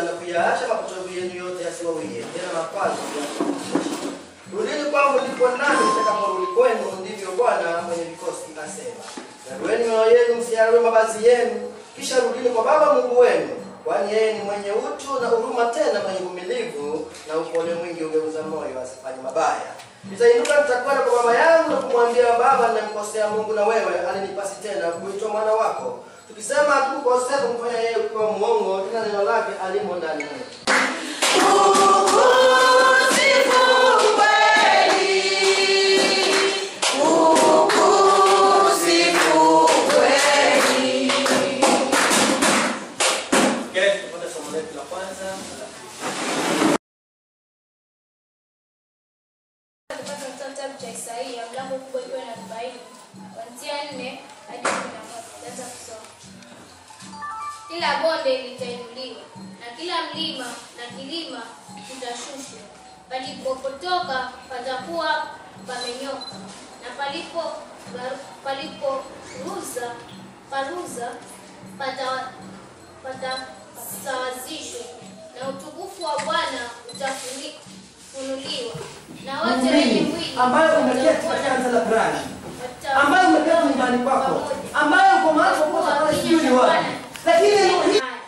na kuyaacha mapotovu yenu yote yasiwawie tena makwazo ya kukushusha. Rudini kwangu ndipo nami nitakaporudi kwenu, ndivyo Bwana mwenye vikosi asema. Yarueni mioyo yenu, msiyarue mavazi yenu, kisha rudini kwa Baba Mungu wenu, kwani yeye ni mwenye utu na huruma, tena mwenye uvumilivu na upole mwingi, ugeuza moyo asifanye mabaya. Nitainuka, nitakwenda kwa baba yangu na kumwambia, Baba, nimemkosea Mungu na wewe, alinipasi tena kuitwa mwana wako. Tukisema hatukukosea kumfanya yeye kuwa mwongo, tena neno lake alimo ndani mwetu. Okay, tupate somo letu la kwanza. Kupata kitabu cha Isaia mlango kubwa ikiwa na arobaini kuanzia nne hadi kumi na moja. Taanza kusoma. Kila bonde litainuliwa na kila mlima na kilima kitashushwa. Palipopotoka patakuwa pamenyoka, na palipo palipo ruza paruza pata patasawazishwa, na utukufu wa Bwana utafunuliwa, na wote wenye Muumini mwili ambayo umeketi watakuwa katika kanisa la Brani, watakuwa ambayo umeketi nyumbani kwako, pamoja. ambayo uko mahali popote pale sijui ni wapi, lakini neno hili Haya.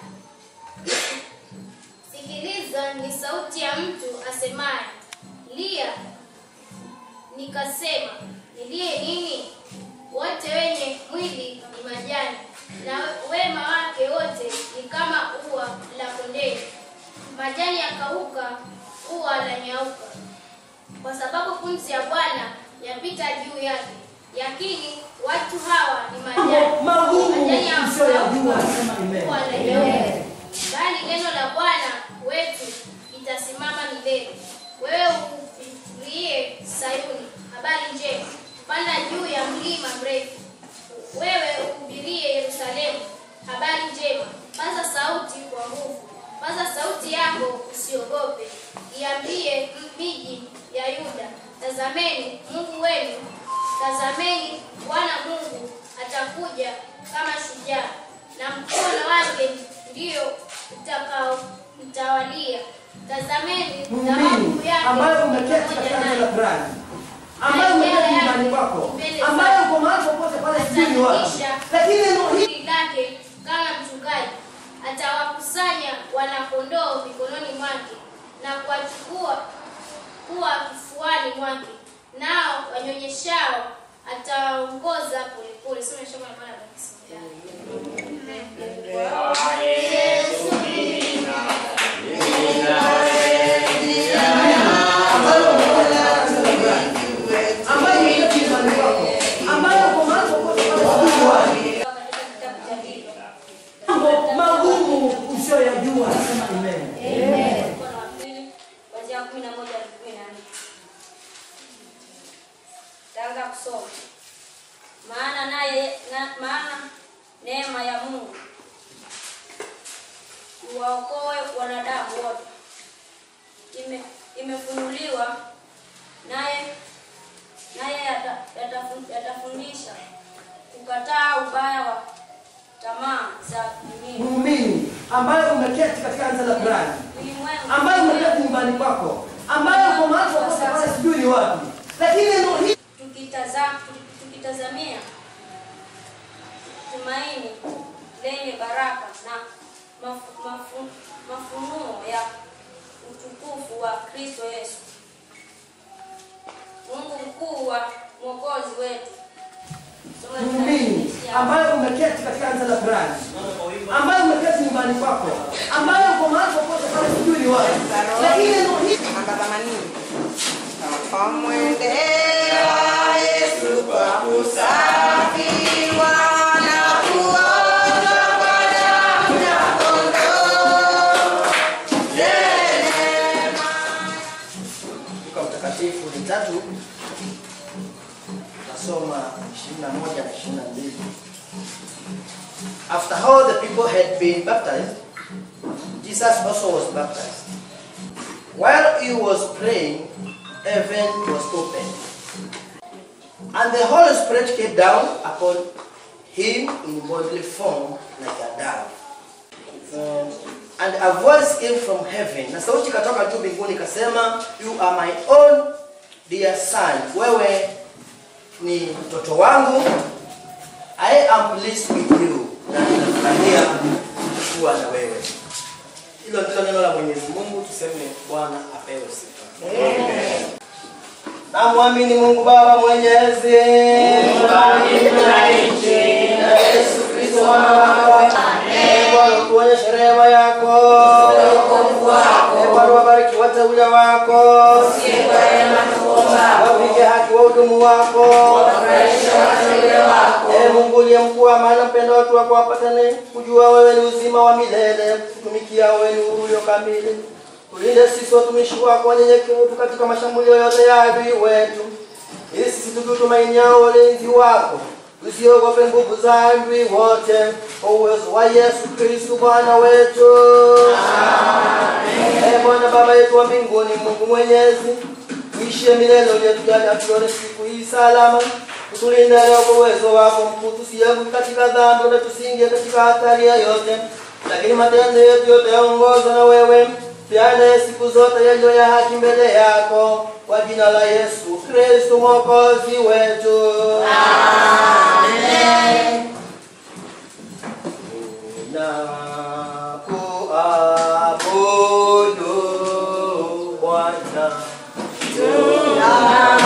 Sikiliza, ni sauti ya mtu asemaye, lia. Nikasema, nilie nini? Wote wenye mwili ni majani, na wema wake wote ni kama ua la kondeni. Majani yakauka, ua la nyauka, kwa sababu pumzi ya Bwana yapita juu yake. Yakini watu hawa ni majani magumu Majani ya msiyoyajua, mkauka, sema amen. ua la nyauka. Bali neno la Bwana wetu litasimama milele. Wewe uhubirie Sayuni habari njema, panda juu ya mlima mrefu. Wewe uhubirie Yerusalemu habari njema, paza sauti kwa nguvu, paza sauti yako usiogope. Iambie miji ya Yuda, tazameni Mungu wenu, tazameni Bwana Mungu atakuja kama shujaa, na mkono wake ndio utakao mtawalia. Tazameni muumini dhahabu yake ambayo umeketi pamoja katika kanisa naye. la Brani, ambayo umeketi nyumbani kwako, ambayo uko mahali popote pale sijui ni wapi, lakini neno hili Kundi lake kama mchungaji atawakusanya wanakondoo mikononi mwake na kuwachukua kuwa kifuani mwake, nao wanyonyeshao atawaongoza polepole. Soma shamba la Bwana kabisa. ambayo umeketi nyumbani kwako, ambayo uko mahali popote pale sijui ni wapi, Katika kitabu cha Biblia. mambo magumu usiyoyajua, sema amen. Mkono wa pili kuanzia kumi na moja hadi kumi na nne. Taanza kusoma. Maana naye na, maana neema ya Mungu iwaokoe wanadamu wote ime, imefunuliwa naye naye yata- yatafu- yatafundisha kukataa ubaya wa tamaa za dunia Muumini ambayo umeketi katika kanisa la Brani, ulimwengu ambayo umeketi nyumbani kwako, ambayo uko mahali popote pale sijui ni wapi, lakini neno hili tukitaza- tukitazamia tumaini lenye baraka na mafu- mafu- mafunuo ya utukufu wa Kristo Yesu, Mungu mkuu wa mwokozi wetu. Soma kitabu muumini cha- ambayo umeketi katika kanisa la Brani, ambayo umeketi nyumbani kwako, ambayo uko mahali popote pale sijui ni wapi, lakini neno hili Twamwendea Yesu kwa kusafiwa na kuoshwa kwa damu ya kondoo. Neema Luka mtakatifu ni tatu nasoma 21 na 22 after all the people had been baptized jesus also was baptized while he was praying heaven was opened and the holy spirit came down upon him in bodily form like a dove Um, And a voice came from heaven, na sauti ikatoka juu mbinguni ikasema, you are my own dear son, wewe ni mtoto wangu, I am pleased with you, na ninafurahia kuwa na wewe. Hilo ndilo neno la Mwenyezi Mungu, tuseme Bwana apewe sifa. Namwamini Mungu Baba Mwenyezi, na Yesu Kristo mwana wako. Ee Bwana, tuonyeshe rehema yako. Ee Bwana, wabariki wateule wako, wapige haki wahudumu wako. Ee Mungu uliye mkuu wa maana, mpenda watu wako wapatane kujua wewe ni uzima wa milele, kutumikia wewe ni uhuru ulio kamili. Tulinde sisi watumishi wako wanyenyekevu katika mashambulio yote ya adui wetu, ili sisi tukitumainia ulinzi wako tusiogope nguvu za adui wote, kwa uwezo wa Yesu Kristu Bwana wetu. Ee Bwana Baba yetu wa mbinguni, Mungu mwenyezi, uishie milele, uliyetujalia tuone siku hii salama, utulinde leo kwa uwezo wako mkuu, tusianguke katika dhambi na tusiingie katika hatari yoyote, lakini matendo yetu yote yaongozwe na wewe tuyaende siku zote yaliyo ya haki mbele yako, kwa jina la Yesu Kristo mwokozi wetu. Tunakuabudu Bwana.